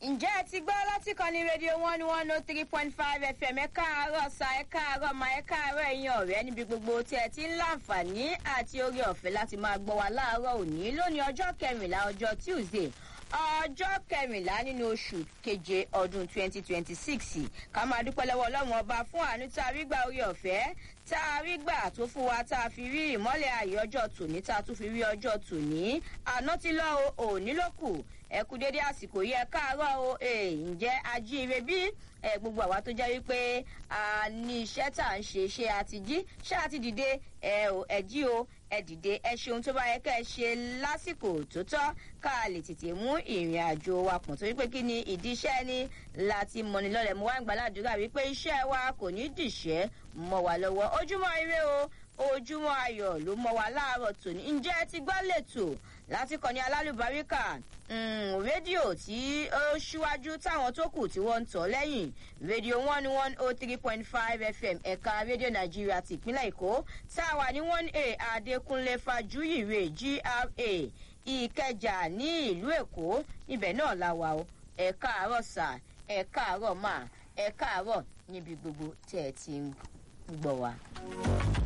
ǹjẹ́ ẹ ti gbọ́ láti kan ní rédíò one one oh three point five fm ẹ káàárọ̀ sa ẹ káàárọ̀ ma ẹ káàárọ̀ ẹ̀yin ọ̀rẹ́ níbi gbogbo tí ẹ ti ń láǹfààní àti orí ọ̀fẹ́ láti máa gbọ́ wa láàárọ̀ òní lónìí ọjọ́ kẹrìnlá ọjọ́ tuesday ọjọ́ kẹrìnlá nínú oṣù keje ọdún twenty twenty six ká máa dúpẹ́ lọ́wọ́ ọlọ́run ọba fún àánú tá a rí gbà orí ọ̀fẹ́ tá a rí gbà tó fún wa tá a fi rí ìmọ́lẹ̀ ayé ọjọ́ tòní tá a tún fi rí ọjọ́ tòní àná ti lọ o òní ló kù ẹ kú dédé àsìkò yìí ẹ káàárọ̀ o ǹjẹ́ ajíire bí ẹ gbogbo àwa tó jẹ́ wípé a ní iṣẹ́ tá à ń ṣe ṣé a ti jí ṣé a ti dìde ẹ ò ẹ jí o ẹ dìde ẹ ṣe ohun tó bá yẹ kẹ́ ẹ ṣe lásìkò tó tọ́ ká lè tètè mú ìrìn àjò wa pọ̀ torí pé kí ni ìdí iṣẹ́ ni láti mọ̀ni lọ́lẹ̀ mo wá ń gbàládùúrà wípé iṣẹ́ wa kò ní dìṣẹ́ mọ́ wa lọ́wọ́ ojúmọ́ ire o ojúmọ́ ayọ̀ ló mọ́ wa láàárọ̀ tòní ǹjẹ́ ẹ ti gbọ́ lẹ́tò láti kọ́ni alálùbáríkà rédíò tí ó ṣíwájú táwọn tó kù tí wọ́n ń tọ́ lẹ́yìn rédíò one one oh three point five fm ẹ̀ka rédíò nàìjíríà ti ìpínlẹ̀ èkó tá a wà ní one a adékúnlé fajúyìrè gra ìkẹjà ní ìlú èkó ibẹ̀ náà la wà o ẹ̀ka àárọ̀ sà ẹ̀ka àárọ̀ mà ẹ̀ka àárọ̀ níbi gbogbo tẹ̀ ẹ ti ń gbọ̀ wá.